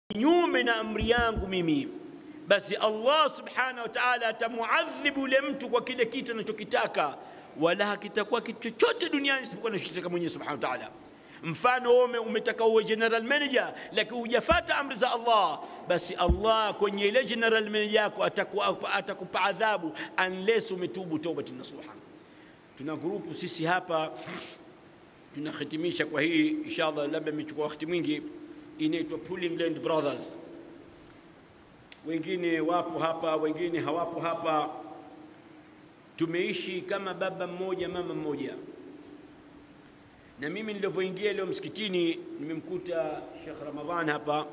kinyume na amri yangu mimi basi Allah subhanahu wa ta'ala atamuadhibu yule mtu kwa kile kitu anachokitaka wala hakitakuwa kitu chochote duniani isipokuwa anachotaka mwenyewe subhanahu wa ta'ala mfano wewe umetaka uwe general manager lakini hujafata amri za Allah basi Allah kwenye ile general manager yako atakupa, atakupa adhabu unless umetubu taubat nasuha tuna grupu sisi hapa tunahitimisha kwa hii inshallah labda imechukua wakati mwingi inaitwa Pulling Land Brothers wengine wapo hapa wengine hawapo hapa tumeishi kama baba mmoja mama mmoja na mimi nilivyoingia leo msikitini nimemkuta Sheikh Ramadhan hapa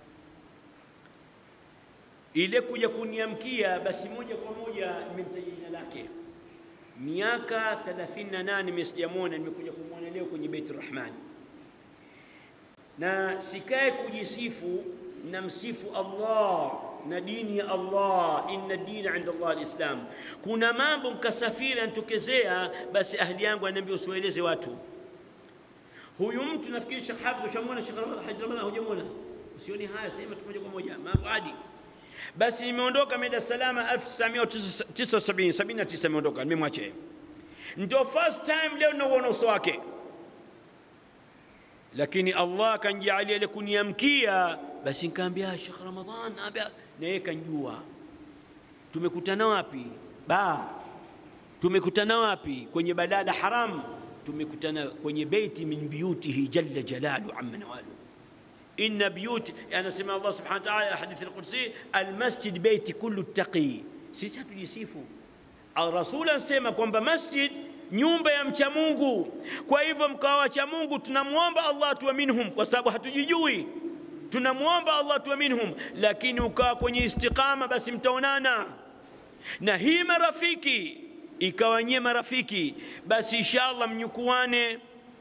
ile kuja kuniamkia basi moja kwa moja nimemtaja jina lake miaka 38 mimi sijamwona nimekuja kumwona leo kwenye Beit Rahman na sikae kujisifu na msifu Allah na dini ya Allah inna dina inda Allah alislam kuna mambo mkasafiri anatokezea basi ahli yangu ananiambia usiwaeleze watu huyu mtu nafikiri Sheikh Hafidh ushamwona Sheikh Ramadhan Haji Ramadhan hujamwona usioni haya sema tu moja kwa moja mambo hadi basi nimeondoka Dar es Salaam 1979 79 nimeondoka nimemwacha ndio first time leo nauona uso wake lakini Allah kanjalia ile kuniamkia basi nikaambia Sheikh Ramadhan naambia na yeye kanjua tumekutana wapi ba tumekutana wapi kwenye balada haram tumekutana kwenye beiti min biyutihi jalla jalalu amma nawalu inna biyut anasema Allah subhanahu wa ta'ala hadithi al-qudsi al-masjid beiti kullu taqi sisi hatujisifu Rasul anasema kwamba masjid nyumba ya mcha Mungu. Kwa hivyo mkawa wacha Mungu, tunamwomba Allah tuwe minhum, kwa sababu hatujijui. Tunamwomba Allah tuwe minhum, lakini ukawa kwenye istiqama, basi mtaonana. Na hii marafiki ikawa nyie marafiki, basi inshallah mnyukuane,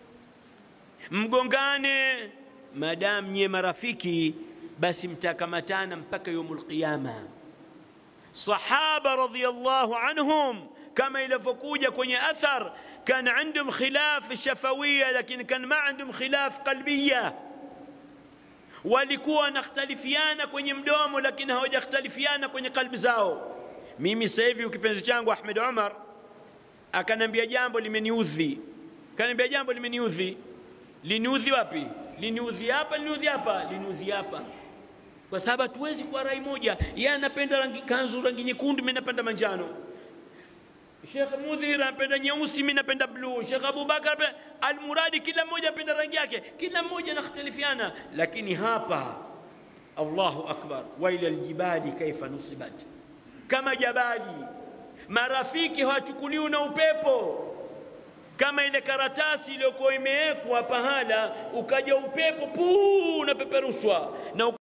mgongane. Madamu nyie marafiki, basi mtakamatana mpaka yaumul qiyama. Sahaba radhiyallahu anhum كما ilivyokuja kwenye athar كان عندهم خلاف شفوية لكن كان ما عندهم خلاف قلبية walikuwa wanakhtalifiana kwenye mdomo lakini hawajakhtalifiana kwenye kalbi zao mimi sasa hivi kipenzi changu Ahmed Omar akanambia jambo limeniudhi akaniambia jambo limeniudhi liniudhi wapi liniudhi hapa liniudhi hapa liniudhi hapa kwa sababu hatuwezi kuwa rai moja yeye anapenda rangi kanzu rangi nyekundu mimi napenda manjano Sheikh Mudhir anapenda nyeusi, mimi napenda bluu. Sheikh Abubakar almuradi, kila mmoja anapenda rangi yake, kila mmoja anakhtalifiana, lakini hapa Allahu akbar, wa ila aljibali kaifa nusibat, kama jabali. Marafiki hawachukuliwi na upepo kama ile karatasi iliyokuwa imewekwa pahala, ukaja upepo puu unapeperushwa na